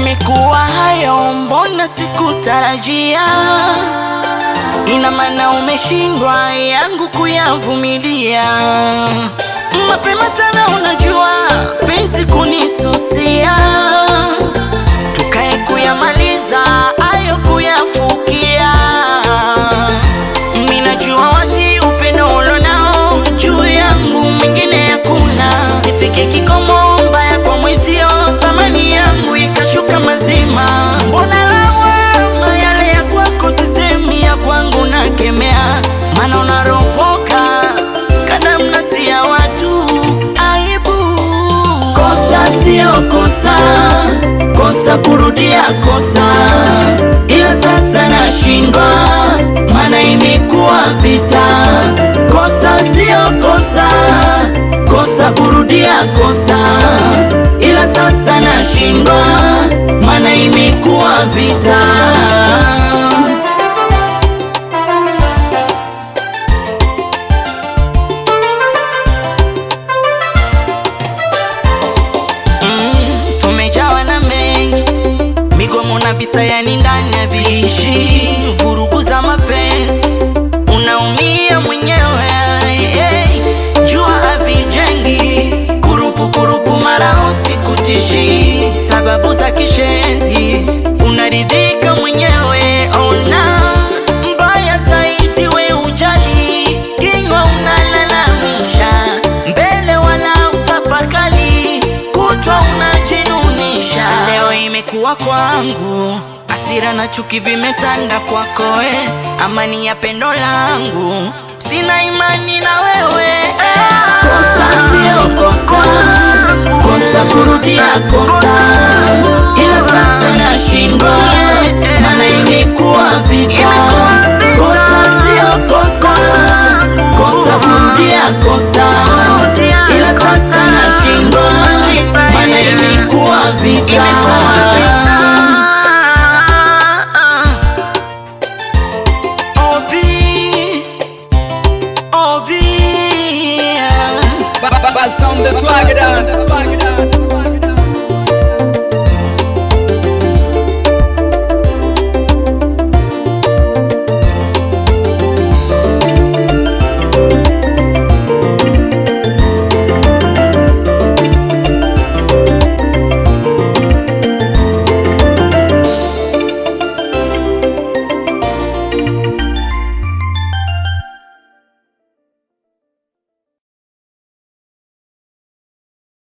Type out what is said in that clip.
Yamekuwa hayo, mbona sikutarajia? Ina maana umeshindwa yangu kuyavumilia. Mapema sana, unajua penzi kunisusia, tukae kuyamaliza ayo kuyafukia. Minajua wasi upendo ulonao juu yangu, mwingine hakuna. Sifike kikomo mbaya kwa mwezio, thamani yangu ikashuka mazima. Mbona lawama yale ya kwako sisemi, ya kwangu nakemea, maana unaropoka kada mnasi ya watu aibu. Kosa sio kosa, kosa kurudia kosa, ila sasa nashindwa, maana imekuwa vita. Kosa sio kosa, kosa kurudia kosa, ila sasa nashindwa, maana imekuwa vita. Mm, tumejawa na mengi migomo na visa, yani ndani ya viishi vurugu za mapenzi, unaumia mwenyewe hey, jua havijengi kurupu kurupu, mara usikutishi sababu za kishenzi, unaridhika mwenyewe ona mbaya zaidi, we ujali kinywa unalalamisha mbele, wala utafakali kutwa unajinunisha. Leo imekuwa kwangu hasira na chuki vimetanda kwako, we amani ya pendo langu sina imani na wewe Kosa sio kosa, kosa kurudia kosa, ila sasa nashindwa, maana imekuwa vita. Kosa sio kosa, kosa kurudia kosa, ila sasa nashindwa, maana imekuwa vita.